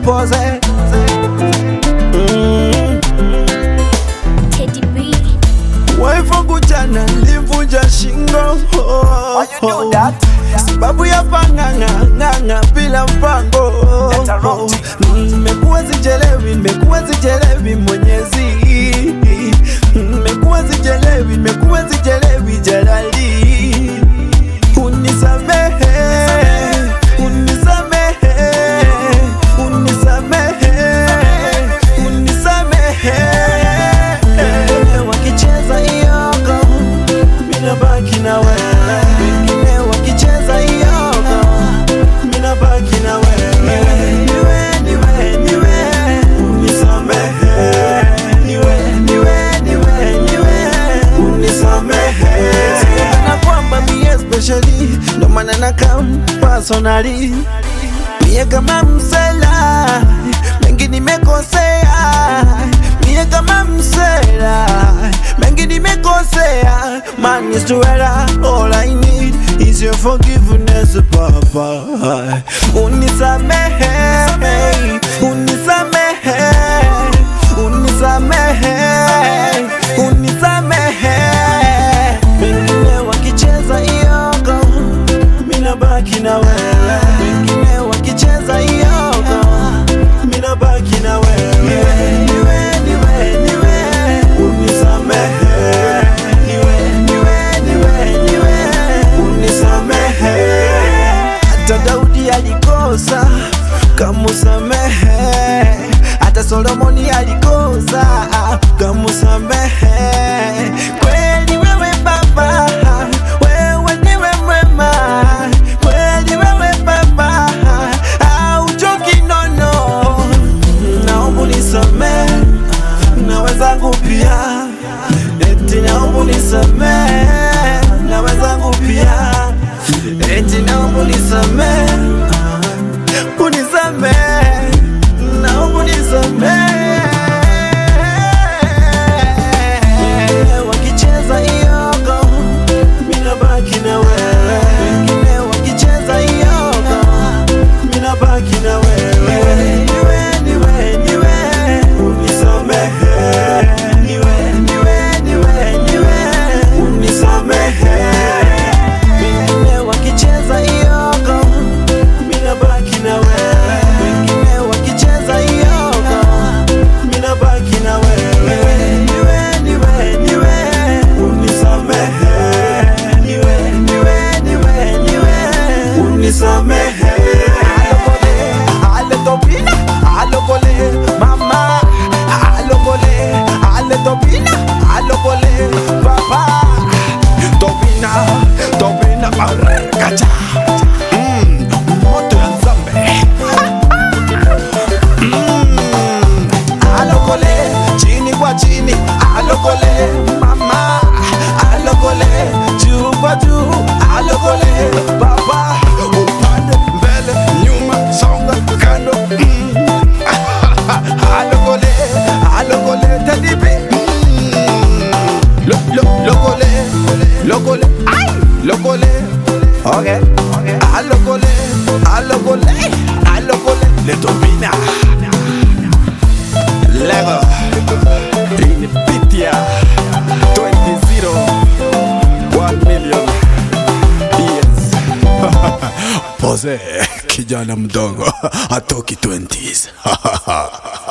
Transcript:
pose mm. Teddy B. Wife wangu jana limvunja shingo Why you do that? sababu ya pang'ang'a ng'ang'a bila mpango Let her rot. nimekuwa sijelewi nimekuwa sijelewi mwenyezi nimekuwa sijelewi nimekuwa sijelewi jalali unisamehe unisamehe unisamehe unisamehe wakicheza iyogo mina baki na wewe wengine wakicheza iyogo mina baki na wewe niwe niwe niwe unisamehe niwe niwe niwe niwe unisamehe na kwamba mie especially ndo maana na kam personally mie kama msela mengi nimekosea mie kama msela mengi nimekosea man is to error all I need is your forgiveness papa unisamehe unisamehe unisamehe unisamehe wengine wakicheza iyogo mina baki na wewe wengine wakicheza iyogo mina baki na wewe niwe niwe niwe niwe unisamehe niwe niwe niwe niwe unisamehe hata Daudi alikosa kamusamehe hata Solomoni alikosa kamusamehe kweli wewe baba wewe ndiwe mwema kweli wewe baba auchoki nono naomba unisamehe na wenzangu pia eti naomba unisamehe na wenzangu pia eti naomba unisamehe unisamehe naomba unisamehe wakicheza iyogo mina baki na wewe wengine wakicheza iyogo mina baki na wewe niwe niwe niwe unisamehe niwe niwe niwe niwe unisamehe wengine wakicheza iyogo mina baki na wewe wengine wakicheza iyogo mina baki na wewe niwe niwe niwe unisamehe niwe niwe niwe niwe unisamehe ale topina alokole mama alokole ale topina alokole papa topina topina kacha mm, moto ya nzambe mm, alokole chini kwa chini alokole mama alokole juu kwa juu alokole baba upande mbele nyuma songa kando mm. alokole alokole tedibi mm. lo, lo, lokole lokole ay lokole okay alokole alokole alokole letopina Lego Inipitia 20 1 million Yes Pose kijana mdogo atoki 20s